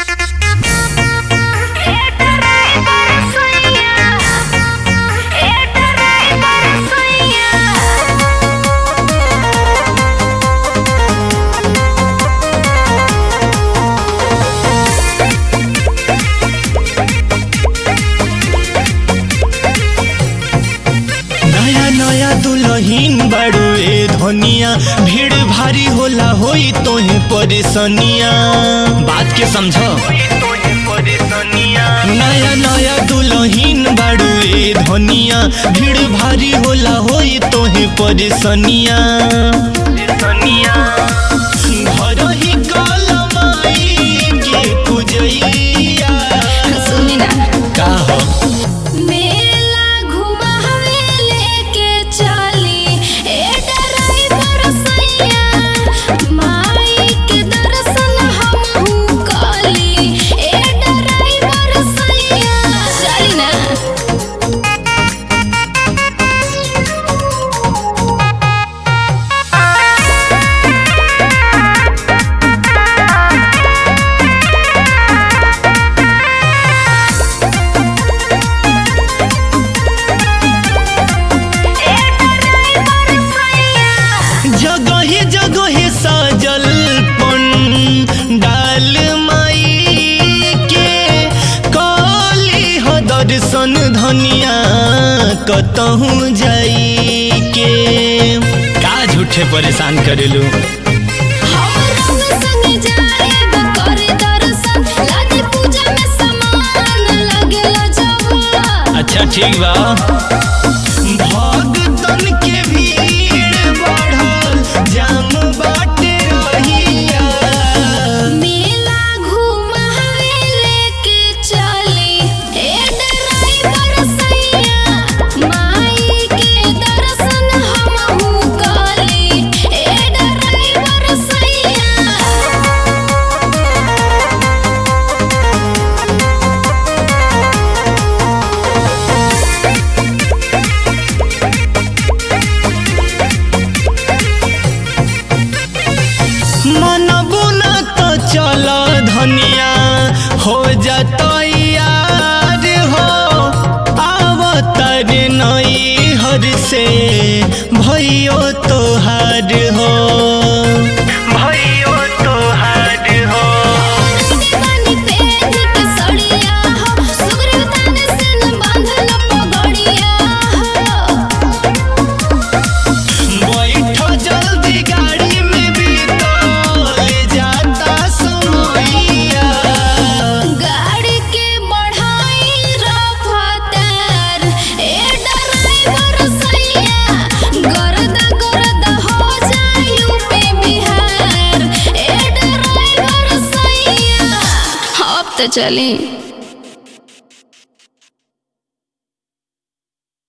नया नया दुल्हीन बाड़ू ए धनिया भीड़ भारी होला होई तोहे परेशानिया बात के समझो नया नया दुल्हीन बाड़ू ए धनिया भीड़ भारी होला होई तोहे परेशानिया घर ही कलमाई के पूजैया सुनी ना का हो मेला घुमावे लेके चली ए ड्राइवर सैया माई के दर्शन हमहू कली ए ड्राइवर सैया चली ना जगहे जगहे सजल पंडाल माई के काली ह दर्शन धनिया कतहूँ जाई के का झूठे परेशान करेलू हम संग जाएब करे दर्शन लागे पूजा में सामान लगेला जब अच्छा ठीक बा भगतन के भीड़ बढ़ल जाम बाटे रहिया मेला घुमावे लेके चली ए ड्राइवर सैया माई के दर्शन हमहू कली ए ड्राइवर सैया मनबू न तो चल धनिया हो जतैयार हो आवतर नई हर से भैयो तोहार हो भैयो तोहार हो पानी पेट के सड़िया हो सुग्रीव तान से न बांधल पगड़िया हो बैठ जल्दी गाड़ी में भी ले जाता समैया गाड़ी के बढ़ाई रफ्तार ए ड्राइवर सैया गर्दा गर्दा हो जाए यूपी बिहार ए ड्राइवर सैया अब तो चली